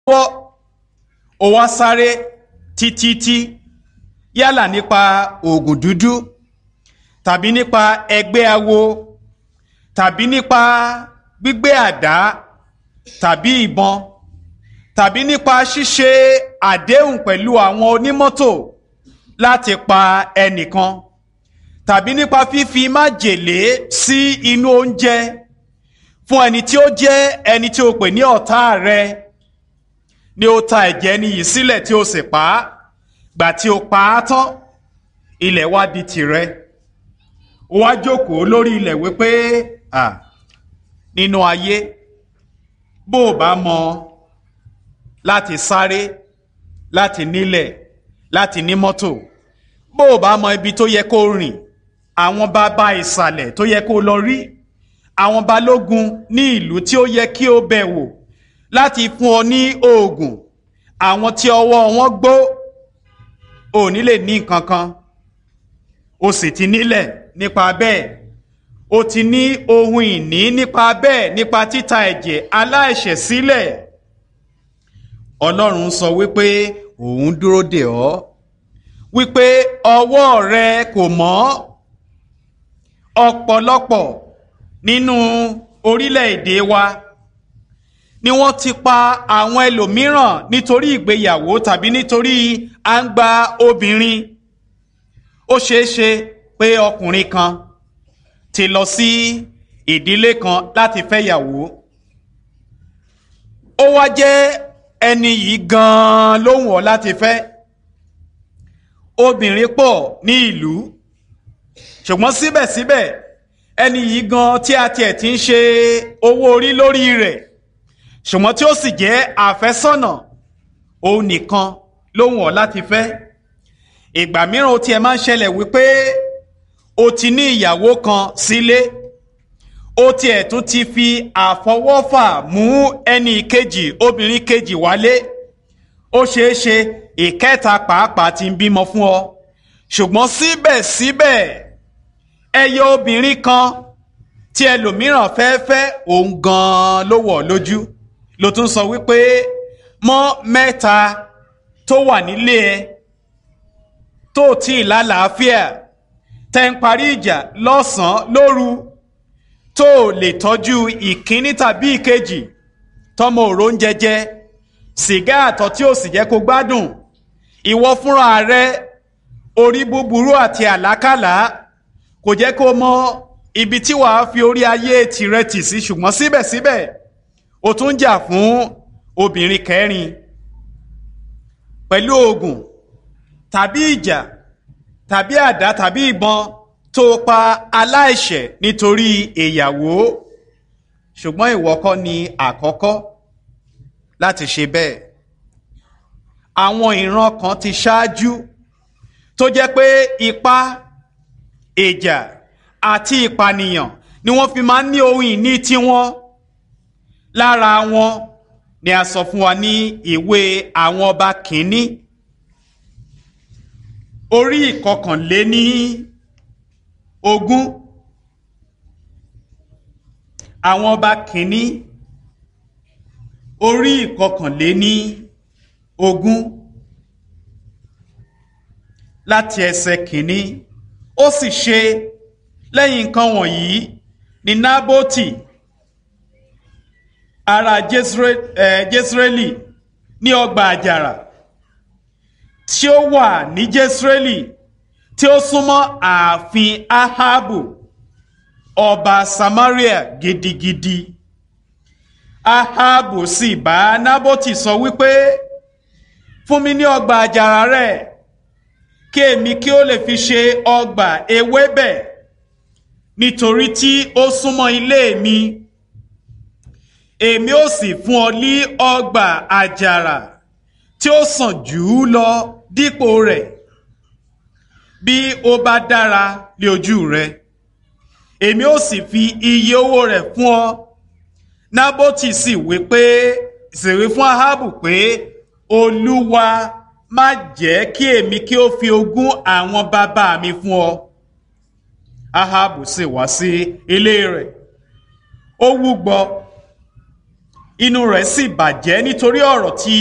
pọ́ ó wá sáré títítí yálà nípa oògùn dúdú tàbí nípa ẹgbẹ́ awo tàbí nípa gbígbé àdá tàbí ìbọn tàbí nípa ṣíṣe àdéhùn pẹ̀lú àwọn onímọ́tò láti pa ẹnìkan tàbí nípa fífi májèlé sí inú oúnjẹ fún ẹni tí ó jẹ́ ẹni tí o pè ní ọ̀tá rẹ ni ó ta ẹ̀jẹ̀ ẹni yìí sílẹ̀ tí o sì pa á gbà tí o pa á tán ilẹ̀ wá di tìrẹ ó wá jókòó lórí ilẹ̀ wípé à nínú ayé bó o bá mọ láti sáré láti nílẹ̀ láti ní mọ́tò bó o bá mọ ibi tó yẹ kó rìn àwọn bàbá ìsàlẹ̀ tó yẹ kó lọ rí àwọn balógun ní ìlú tí ó yẹ kí o bẹ̀ wò láti fún ọ ní oògùn àwọn tí ọwọ́ wọn gbó ò ní lè ní nǹkan kan o sì ti nílẹ̀ nípa bẹ́ẹ̀ o ti ní ohun ìní nípa bẹ́ẹ̀ nípa títa ẹ̀jẹ̀ aláìṣẹ̀ sílẹ̀ ọlọ́run sọ wípé òun dúró dè ọ́ wípé ọwọ́ rẹ kò mọ́ ọ̀pọ̀lọpọ̀ nínú orílẹ̀-èdè wa ni wọ́n ti pa àwọn ẹlòmíràn nítorí ìgbéyàwó tàbí nítorí à ń gba obìnrin ó ṣeé ṣe pé ọkùnrin kan ti lọ sí ìdílé kan láti fẹ́yàwó ó wá jẹ́ ẹni yìí gan-an ló wù ọ́ láti fẹ́ obìnrin pọ̀ ní ìlú ṣùgbọ́n síbẹ̀síbẹ̀ ẹni yìí gan tí a tiẹ̀ ti ń ṣe owó orí lórí rẹ̀ ṣùgbọ́n tí ó sì jẹ́ àfẹ́sọ́nà òun nìkan ló wù ọ́ láti fẹ́ ìgbà mìíràn ó tiẹ̀ máa ń ṣẹlẹ̀ wípé o ti ní ìyàwó kan sílé ó tiẹ̀ tún ti fi àfọwọ́fà mú ẹnì kejì obìnrin kejì wálé ó ṣeé ṣe ìkẹta pàápàá ti ń bímọ fún ọ ṣùgbọ́n síbẹ̀síbẹ̀ ẹyọ obìnrin kan tí ẹlòmíràn fẹ́ fẹ́ òun gan-an ló wọ̀ lójú ló tún sọ wípé mọ́ mẹ́ta tó wà nílé ẹ tó tí ì lálàáfíà tẹ́ ń parí ìjà lọ́sàn-án lóru tó lè tọ́jú ìkíní tàbí ìkejì tọmọ òró ń jẹjẹ sìgá àtọ̀ tí ò sì jẹ́ kó gbádùn ìwọ fúnra rẹ orí búburú àti àlákàlà kò jẹ́ kó mọ ibi tí wàá fi orí ayé tirẹ̀ tì sí ṣùgbọ́n síbẹ̀síbẹ̀ o tún jà fún obìnrin kẹrin pẹ̀lú oògùn tàbí ìjà tàbí àdá tàbí ìbọn tó pa aláìṣẹ̀ nítorí ìyàwó ṣùgbọ́n ìwọ kọ́ ni àkọ́kọ́ láti ṣe bẹ́ẹ̀ àwọn ìran kan ti ṣáájú tó jẹ́ pé ipá ìjà àti ìpànìyàn ni wọ́n fi máa ń ní ohun ìní tiwọn lára wọn ni a sọ fún wa ní ìwé àwọn ọba kìíní orí ìkọkànléní ogún àwọn ọba kìíní orí ìkọkànléní ogún láti ẹsẹ̀ kìíní ó sì ṣe lẹ́yìn nǹkan wọ̀nyí ní nábótì ará jésírẹ́lì ní ọgbà àjàrà tí ó wà ní jésírẹ́lì tí ó súnmọ́ ààfin ahabu ọba samaria gidigidi ahabu sì bá nábótì sọ wípé fún mi ní ọgbà àjàrà rẹ kí èmi kí ó lè fi ṣe ọgbà ewébẹ̀ nítorí tí ó súnmọ́ ilé mi èmi ó sì fún ọ ní ọgbà àjàrà tí ó sàn jù ú lọ dípò rẹ̀ bí ó bá dára lé ojú rẹ èmi ó sì fi iye owó rẹ̀ fún ọ nábótì sì wí pé sì wí fún ahabu pé olúwa má jẹ́ kí èmi kí ó fi ogún àwọn bàbá mi fún ọ ahabu sì wá sí ilé rẹ̀ ó wúgbọ inú rẹ̀ sì bàjẹ́ nítorí ọ̀rọ̀ tí